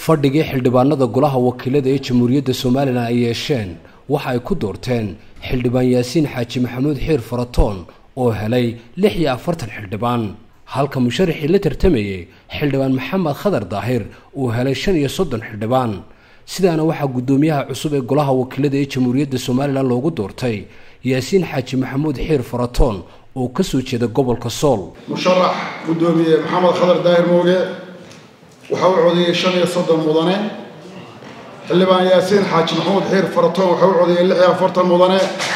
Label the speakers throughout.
Speaker 1: fadhigii xildhibaanada golaha wakiilada ee jamhuuriyadda somalilan ay yeesheen waxa ay ku doorteen xildhibaan yaasiin xaaji maxamuud xiir faratoon oo helay lix iyo afartan xildhibaan halka musharaxii la tartamayey xildhibaan maxamed khadar daahir uu helay shan iyo soddon xildhibaan sidaana waxaa guddoomiyaha cusub ee golaha wakiilada ee jamhuuriyadda somalilan loogu doortay yaasiin xaaji maxamuud xiir faratoon oo ka soo jeeda gobolka sool
Speaker 2: musharax guddoomiye maxamed khadar daahir mooge waxa uu codeeyey shan iyo soddon mudane xildhibaan yaasiin xaaji maxamuud xiir faratoon waxa uu codeeyey lix iyo afartan mudane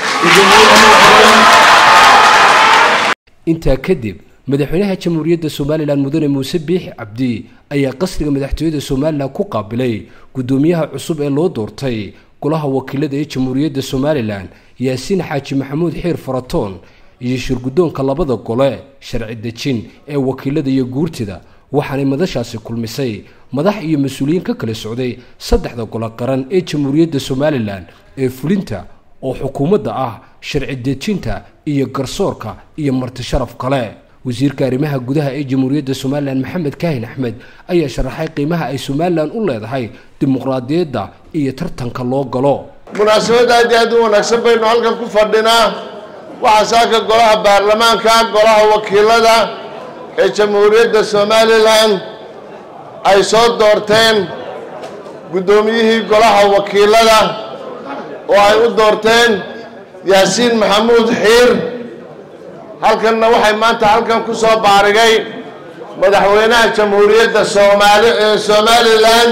Speaker 1: intaa kadib madaxweynaha jamhuuriyadda somalilan mudane muuse biixi cabdi ayaa qasriga madaxtooyada somalilan ku qaabilay guddoomiyaha cusub ee loo doortay golaha wakiilada ee jamhuuriyadda somalilan yaasiin xaaji maxamuud xiir faratoon iyo shirguddoonka labada gole sharci dejin ee wakiilada iyo guurtida waxaanay madashaasi kulmisay madax iyo mas-uuliyiin ka kala socday saddexda golo qaran ee jamhuuriyadda somalilan ee fulinta oo xukuumadda ah sharci dejinta iyo garsoorka iyo marti sharaf kale wasiirka arrimaha gudaha ee jamhuuriyadda somalilan maxamed kaahin axmed ayaa sharaxay qiimaha ay somalilan u leedahay dimuqraadiyadda iyo tartanka loo galo
Speaker 3: munaasabad aad iyo aad u wanaagsan baynu halkan ku fadhinaa waxaa saaka golaha baarlamaanka golaha wakiilada ee jamhuuriyadda somalilan ay soo doorteen guddoomiyihii golaha wakiilada oo ay u doorteen yaasiin maxamuud xiir halkanna waxay maanta halkan ku soo baarigay madaxweynaha jamhuuriyadda soomaali ee somalilan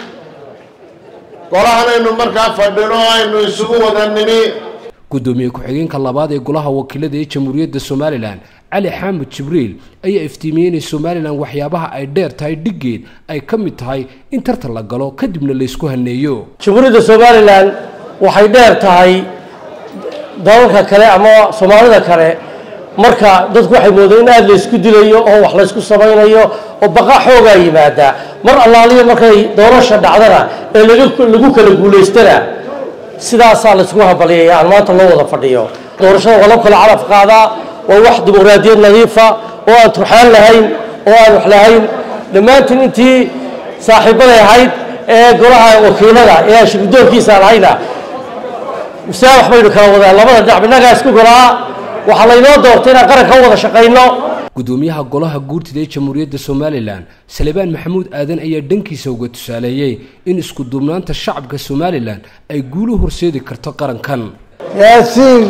Speaker 3: golahan aynu markaa fadhino aynu isugu wada nimi
Speaker 1: guddoomiye ku-xigeenka labaad ee golaha wakiilada ee jamhuuriyadda somalilan cali xaamud jibriil ayaa iftiimiyey inay somalilan waxyaabaha ay dheer tahay dhiggeed ay ka mid tahay in tartan la galo kadibna laysku haneeyo
Speaker 4: jamhuuriyadda somalilan waxay dheer tahay dalalka kale ama soomaalida kale marka dadku waxay moodeen in aada laysku dilayo oo wax laysku samaynayo oo baqa xoogaa yimaada mar allaaliya markay doorasha dhacdana ee lagu kala guulaystana sidaasaa laysku habaliyaya aan maanta loo wada fadhiyo doorashada waa loo kala calaf qaadaa waa wax dimuqraadiyad nadiifa oo aan turxaan lahayn oo aan wax lahayn dhammaantiin intii saaxiibaday ahayd ee golaha wakiilada ee aan shirgudoonkiisa lahayna mise wax baynu kala wadaa labada dhinac innagaa isku golaa waxaa laynoo doortay inaan qaranka u wada shaqayno
Speaker 1: guddoomiyaha golaha guurtida ee jamhuuriyadda somalilan salebaan maxamuud aadan ayaa dhankiisa uga tusaaleeyey in isku duubnaanta shacabka somalilan ay guulu horseedi karto qarankan
Speaker 5: yaasiin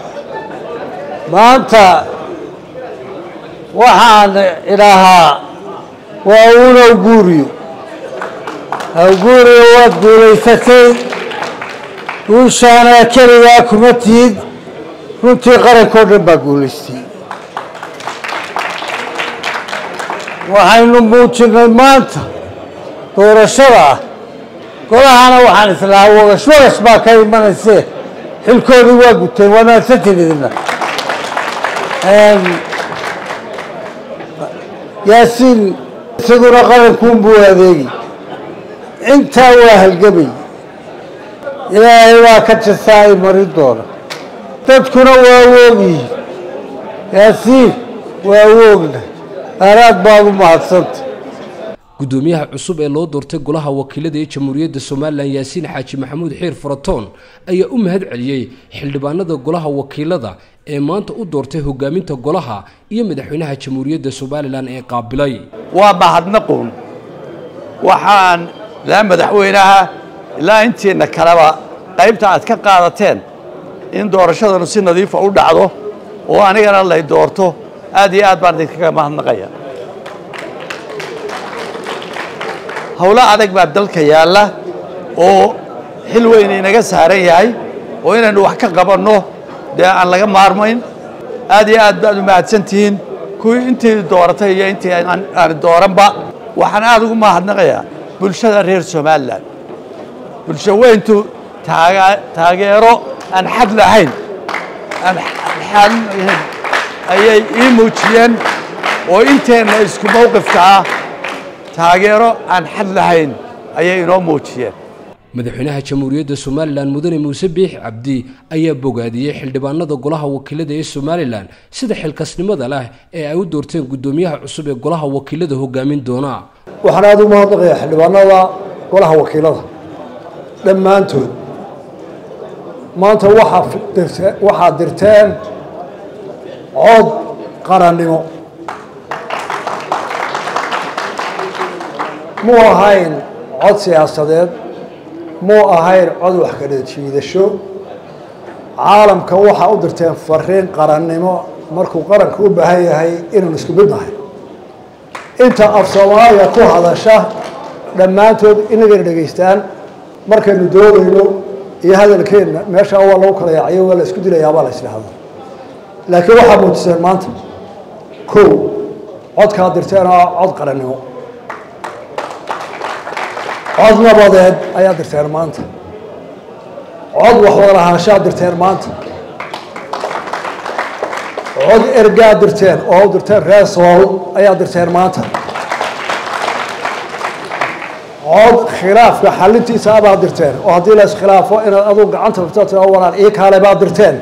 Speaker 5: maanta waxaan idhaahaa waa uun awguuriyo awguuriyo waad guulaysatay guushaana keligaa kuma tihid runtii qarankao dhan baa guulaystay waxaynu muujinnay maanta doorashada ah golahana waxaan islahaa wagash wagash baa ka imanaysee xilkoodii waa guteen waa mahadsantiin idina yaasiin isaguna qarankuunbuu adeegi intaa waa halgamay ilaahay waa ka jastaa ay marin doona dadkuna waa woogyihiin yaasiin waa woogna aanaad baad u mahadsanta
Speaker 1: guddoomiyaha cusub ee loo doortay golaha wakiilada ee jamhuuriyadda somalilan yaasiin xaaji maxamuud xiir faratoon ayaa u mahad celiyey xildhibaanada golaha wakiilada ee maanta u doortay hogaaminta golaha iyo madaxweynaha jamhuuriyadda somalilan ee qaabilay
Speaker 6: waa mahadnaquun waxaan ilaa madaxweynaha ilaa intiina kaleba qaybta aad ka qaadateen in doorashadanu si nadiifa u dhacdo oo anigana lay doorto aad iyo aad baan idinkaga mahadnaqaya howlo adag baa dalka yaalla oo xil weyn inaga saaran yahay oo inaynu wax ka qabanno dee aan laga maarmayn aad iyo aad baad u mahadsan tihiin kuwii intii dooratay iyo intii aan dooranba waxaan aad ugu mahadnaqayaa bulshada reer somalilan bulsho weyntu taageero aan xad lahayn aan xad lahayn ayay ii muujiyeen oo inteenna isku mowqifka ah taageero aan xad lahayn ayay inoo muujiyeen
Speaker 1: madaxweynaha jamhuuriyadda somalilan mudane muuse biixi cabdi ayaa bogaadiyey xildhibaanada golaha wakiilada ee somalilan sida xilkasnimada leh ee ay u doorteen guddoomiyaha cusub ee golaha wakiilada hogaamin doona
Speaker 7: waxaan aada u mahadnaqayaa xildhibaanada golaha wakiilada dhammaantood maanta waxaa dirte waxaad dirteen cod qarannimo muu ahayn cod siyaasadeed muu ahayn cod wax kala jiidasho caalamka waxaa u dirteen fariin qarannimo markuu qaranka u baahan yahay inaan isku mid nahay inta af soomaaliya ku hadasha dhammaantood inagayna dhegaystaan markaynu doodayno iyo hadalkeenna meeshaa waa lagu kala yaacayo waa la isku dilayaabaa la isdhahda laakiin waxaa muujiseen maanta kow codkaad dirteen oo cod qarannimo cod nabadeed ayaad dirteen maanta cod waxwada lahaanshaad dirteen maanta cod ergaad dirteen oo u dirteen reer sool ayaad dirteen maanta cod khilaafka xalintiisa abaad dirteen oo haddii la iskhilaafo inaad aduu gacanta furta tira walaal ii kaale baad dirteen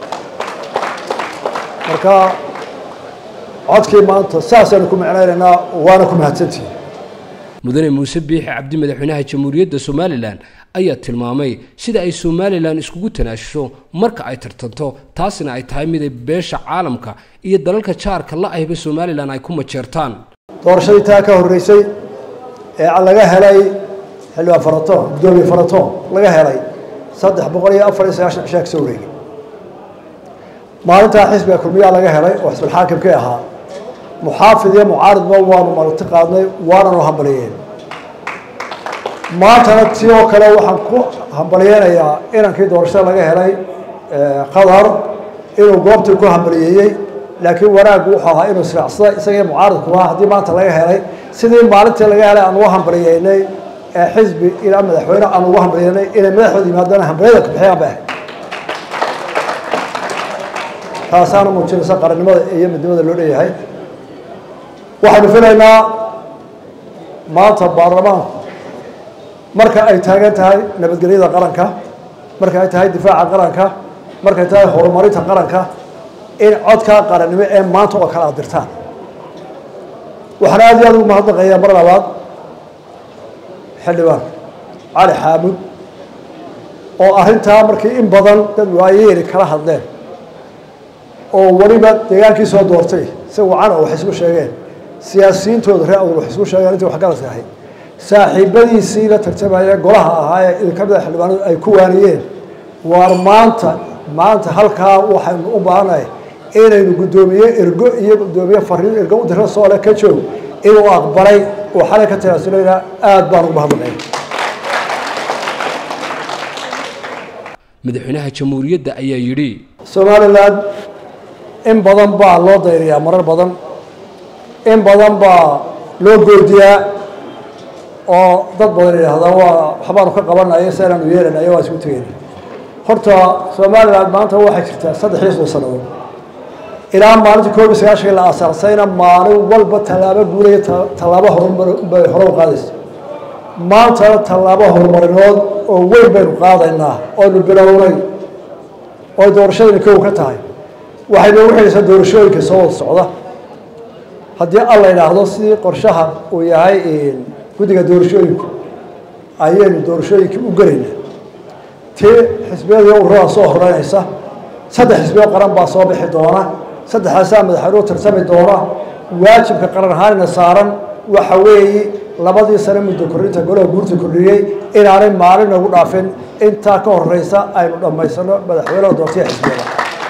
Speaker 7: marka codkii maanta saasaynu ku micnaynaynaa waana ku mahadsantihin
Speaker 1: mudane muuse biixi cabdi madaxweynaha jamhuuriyadda somalilan ayaa tilmaamay sida ay somalilan iskugu tanaashusho marka ay tartanto taasina ay tahay mid ay beesha caalamka iyo dalalka jaarka la ahba somalilan ay ku majeertaan
Speaker 7: doorashadii taa ka horreysay ee laga helay xildhibaan faraton guddoomiye faraton laga helay saddex boqol iyo afar iyo sagaashan cishaa kasoo wareegay maalintaa xisbiga kulmiyaa laga helay oo xisbulxaakimkii ahaa muxaafid iyo mucaaridba waanu marti qaadnay waananu hambaliyeen maantana si oo kale waxaan ku hambaliyeynayaa inankii doorashada laga helay qatar inuu goobtii ku hambaliyeeyey laakiin wanaaggu wuxuu ahaa inuu israacsada isagii mucaaridkuha haddii maanta laga helay sidii maalintii laga helay aan uga hambaliyeynay ee xisbi ilaa madaxweyne aan uga hambaliyeynay inay madaxooda yimaadaan hambaliyada kubixiyaan ba ahayd taasaana muujinaysa qarannimada iyo midnimada loo leeyahay waxaynu filaynaa maanta baarlamaanku marka ay taagan tahay nabadgelyada qaranka marka ay tahay difaaca qaranka markay tahay horumarinta qaranka in codkaa qarannimo ee maanta oo kale aad dirtaan waxaan aad iyo aad ugu mahadnaqayaa mar labaad xildhibaan cali xaamud oo arrintaa markii in badan dad waayeeli kala hadleen oo weliba deegaankii soo doortay si wacan oo wax isku sheegeen siyaasiyiintooda ree awdal wax isku sheegeen intii waxgaradka ahayd saaxiibadiisii la tartamaya golaha ahaa ee idinka mida xildhibaanadu ay ku waaniyeen waar maanta maanta halkaa waxaynu u baahanahay inaynu guddoomiye ergo iyo guddoomiye fariin ergo u dira soole ka joog inuu aqbalay oo xalay ka tanaasuleyna aada baan ugu mahadnaqay
Speaker 1: madaxweynaha jamhuuriyadda ayaa yidhi
Speaker 7: somalilan in badan baa loo dayriyaa marar badan in badan baa loo goodiyaa oo dad badan yidhaahdaa waa waxbaanu ka qabanaya si inaanu yeelanaya waa isku tegeyna horta somalilan maanta waxay jirtaa saddex iyo soddon sannadood ilaa maalintii koob iyo sagaashan la aasaasayna maalin walba tallaabo guudaya tallaabo horumarbay hore u qaadaysa maantana tallaabo horumarineed oo weyn baynu qaadaynaa oonu bilownay oo doorashadani kow ka tahay waxay noogu xidhaysaa doorashooyinka soo wada socda haddii alla idhaahdo sidii qorshaha uu yahay guddiga doorashooyinku ayaynu doorashooyinkii u gelaynaa tii xisbiyadii ururada soo horeynaysa saddex xisbiyo qaran baa soo bixi doona saddexdaasaa madaxweynuhu tartami doona waajibka qaran ahaanina saaran waxa weeye labadii sane muddo kordhinta golaha guurta kordhiyey inaanay maalin nagu dhaafin intaa ka horeysa aynu dhammaysano madaxweynaha doortaya xisbiyada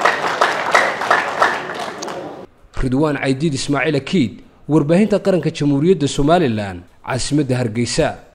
Speaker 1: ridwaan caydiid ismaaciil akiid warbaahinta qaranka jamhuuriyadda somalilan caasimadda hargeysa